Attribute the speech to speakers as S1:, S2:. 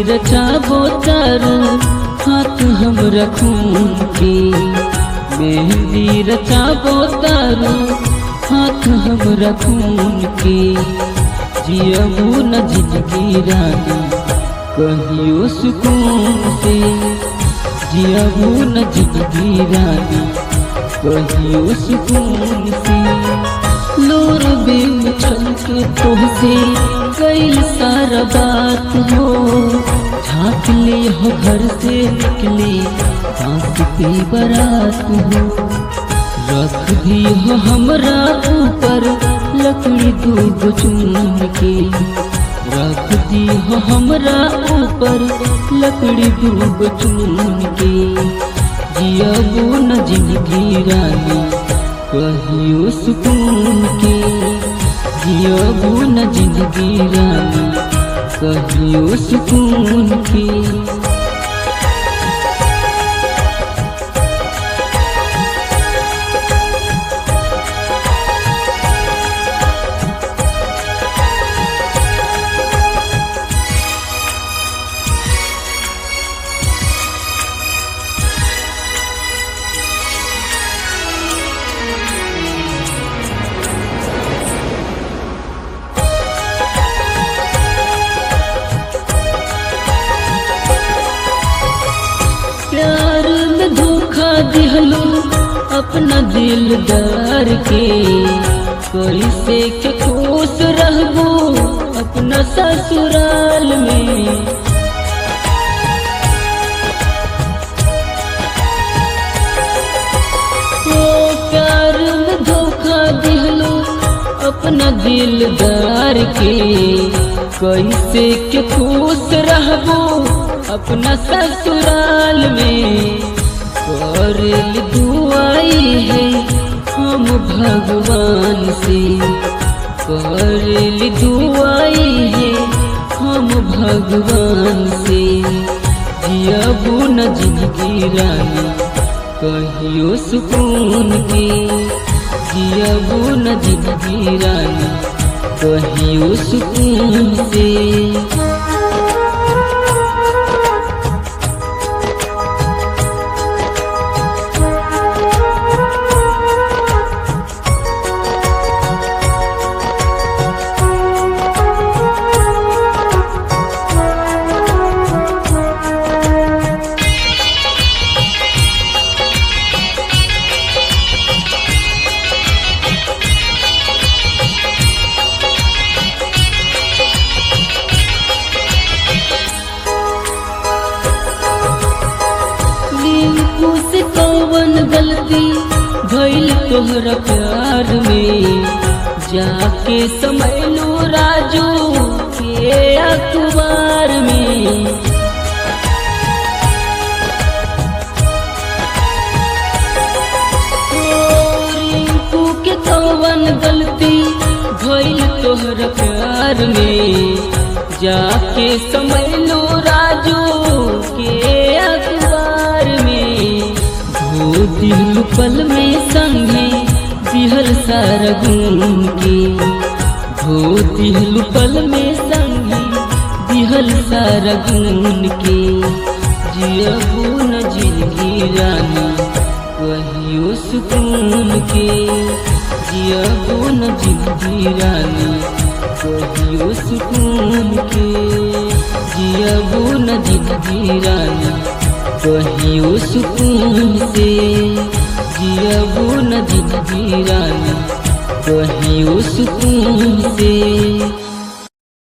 S1: रचाबो तारू हाथ हम रखूं के मेहंदी रचाबो तारू हाथ हम रखूं के जियबू न जिंदगी रानी कहियो सुकून से जियबू न जिंदगी रानी कहियो सुकून से लोर बेम छलक तोहसे कैल सारा बात हो झाँक ले हो घर से निकले सांस पे बारात हो रख दी हो हमरा ऊपर लकड़ी दूगो चून के रख दी हो हमरा ऊपर लकड़ी दूगो चून के जियबू न जिंदगी रानी कहियो सुकून के जियबू न जिंदगी रानी कहियो सुकून के प्यार में धोखा दिहलो अपना दिलदार के कैसे के खुश रहबो अपना ससुराल में ओ प्यार में धोखा दिहलो अपना दिलदार के कैसे के खुश रहबो अपना ससुराल में करल दुआई है हम भगवान से करल दुआई है हम भगवान से जियबू न जिंदगी रानी कहियो सुकून के जियबू न जिंदगी रानी कहियो सुकून से नींबू से कौन गलती भइल तोहरा प्यार में जाके समय लो राजू के अखबार में ओ, रिंकू के कौन गलती भइल तोहरा प्यार में जाके समय लो राजू के अखबार में धो दिल पल में संगे दिहल सारा गुन के धो दिल पल में संगे दिहल सारा गुन के जियबू न जिंदगी रानी कहियो सुकून के जियबू न जिंदगी रानी कहियो सुकून के जियबू न जिंदगी रानी कहियो सुकून से जियबू न जिंदगी रानी कहियो सुकून से